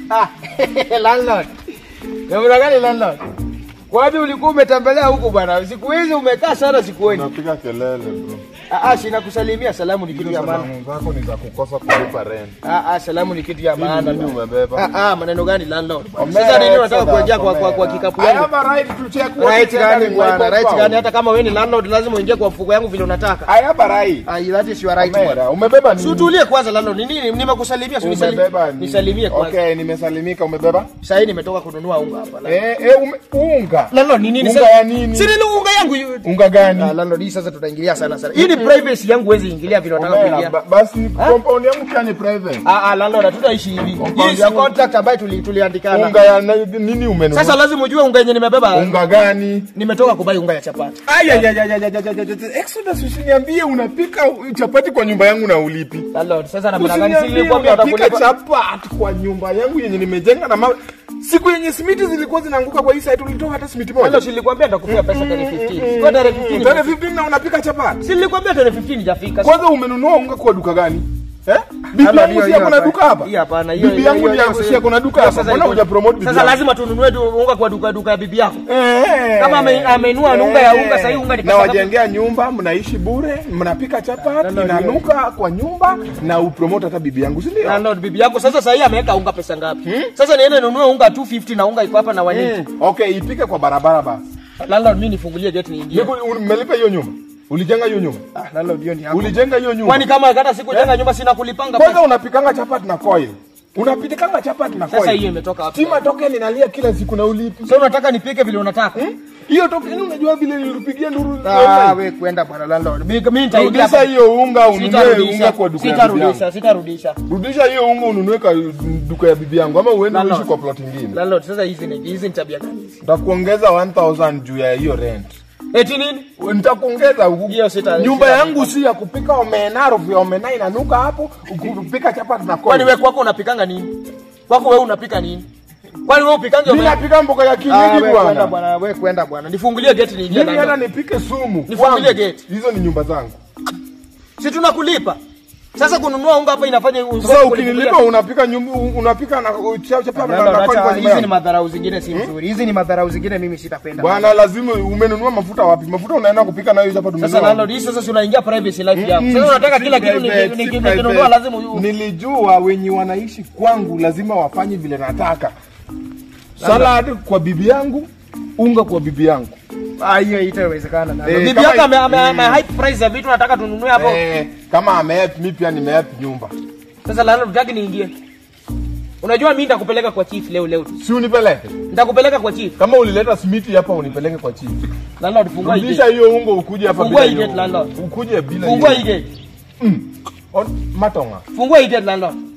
Ah, landlord. Namna gani landlord? Wapi ulikuwa umetembelea huku bwana? Siku hizi umekaa sana sikuoni. Unapiga kelele bro. Ah, ah, sina kusalimia. Salamu ni kitu Hizo ya maana. salamu zako ni za kukosa kulipa rent. Ah, ah, salamu ni kitu ya Nini maana. nini umebeba? Ah, ah, maneno gani landlord? Omera, Sasa nini unataka Exodus, kuingia kwa, kwa, kwa Omera. kikapu I yangu? have a right to check what Right is gani entering my bwana? Right compound. gani? Hata kama wewe ni landlord lazima uingie kwa mfuko yangu vile unataka. I have a right. Ah, that is your right bwana. Omera, umebeba nini? Sutulie kwanza landlord. Ni nini? Nimekusalimia, si Umebeba unisalimie. nini? Nisalimie kwanza. Okay, nimesalimika. Umebeba? Sasa hii nimetoka kununua unga hapa. landlord. Eh, eh, ume, unga. Landlord ni nini Unga sasa? ya nini? Si nini unga yangu hiyo? Unga gani? Ah, landlord hii sasa tutaingilia sana sana. Hii ni privacy yangu huwezi ingilia vile unataka Omera, kuingia. ba- basi compound yangu pia ni private. Ah, ah, landlord hatutaishi hivi. Compound Hii si yangu- contract ambayo tuli- tuliandikana. Unga ya na- nini umenunua? Sasa lazima ujue unga yenye nimebeba. unga gani? Nimetoka kubai unga ya chapati. Aya, ya, ya, ya, ya, ya, ya, ya, ya. Exodus usiniambie unapika chapati kwa nyumba yangu na ulipi. Landlord, sasa namna gani si Usiniambie nilikwambia unapika utakulipa. chapati kwa nyumba yangu yenye nimejenga na mawe. Siku yenye simiti zilikuwa zinaanguka kwa hii site ulitoa hata simiti moja. Landlord, si nilikwambia nitakupea pesa tarehe 15. Kwa tarehe 15. Tarehe 15 na unapika chapati. Si nilikwambia tarehe 15 hajafika. Kwanza umenunua unga kwa duka gani? Eh? Bibi Landlord, yangu hiyo- si hiyo yako na hapa- duka hapa? hii hapana, hiyo- Bibi hiyo- yangu hiyo- ndiye hiyo- si yako na duka hiyo hapa. sasa Mbona iko- huja promote bibi Sasa yangu? lazima tununue tu unga kwa duka duka ya bibi yako. Eh. Kama ame- amenunua unga ya unga, sahii unga ni na pesa ngapi? wajengea nyumba, mnaishi bure, mnapika chapati, Landlord, inanuka kwa nyumba na upromote hata bibi yangu, si ndio? Landlord, bibi yako sasa sahii ameweka unga pesa ngapi? Sasa niende ninunue unga 250 na unga iko hapa na 180. Mm. Okay, ipike kwa barabara basi. Landlord, mimi nifungulie gate niingie. Niku- un- Mmelipa hiyo nyumba? Ulijenga hiyo nyumba? Ah, landlord, hiyo ni yako. Ulijenga hiyo nyumba? Kwani kama hata siku jenga nyumba sina kulipanga Kwanza pesa. unapikanga chapati na coil. Unapikanga chapati na coil. Sasa hiyo imetoka wapi? Stima token inalia kila siku na ulipi. Sasa unataka nipike vile unataka? Hiyo token unajua vile nilipigia nduru. Ah, we kwenda bwana landlord. Mimi mimi nitaingia. Rudisha hiyo unga ununue Sitarudisha. unga kwa duka ya bibi yangu. Sitarudisha, sitarudisha. Rudisha hiyo unga ununue kwa duka ya bibi yangu ama uende Landlord. uishi kwa plot nyingine. Landlord, sasa hizi ni hizi ni tabia gani hizi? Nitakuongeza 1000 juu ya hiyo rent. Eti nini? Nitakuongeza huku. Hiyo sita- Nyumba sita- yangu si ya kupika omena, harufu ya omena inanuka hapo, kupika chapati na Kwani coil. wewe kwako unapikanga nini? Kwako wewe unapika nini? Kwani wewe upikange Mimi napika mboga ya Ah, kienyeji wewe kwenda bwana. bwana, wewe kwenda bwana. Nifungulie gate niingie Mimi hata ndani. nipike sumu. Nifungulie kwangu. gate. Hizo ni nyumba zangu. Si tunakulipa. Sasa kununua unga hapa inafanya Sasa ukinilipa unapika nyumba unapika na cha- chapati na Landlord, na coil acha, kwa nyumba hizi ni yangu. madharau zingine si nzuri. Hizi ni madharau zingine mimi sitapenda. Bwana lazima umenunua mafuta wapi? Mafuta unaenda kupika nayo chapati Sasa umenunua. landlord, hii sasa si unaingia privacy life yako. Mm, Sasa unataka si kila kitu niki- private, niki- si nikinunua private. lazima u- Nilijua wenye wanaishi kwangu lazima wafanye vile nataka. Salad kwa bibi yangu, unga kwa bibi yangu. Ah, hiyo itawezekana. landlord. Eh, Bibi kama- yako ame ame ame hype price ya vitu nataka tununue hapo. Eh, kama amehelp mi pia nimehelp nyumba. Sasa landlord, utaki niingie. Unajua mimi nitakupeleka kwa chief leo leo tu. Si unipeleke. Nitakupeleka kwa chief. Kama ulileta simiti hapa unipeleke kwa chief. Landlord, fungua hii Rudisha gate. hiyo unga ukuje hapa Fungua bila hii hiyo. gate, landlord. Ukuje bila Fungua hii hiyo. gate. On- Matonga. Fungua hii gate landlord.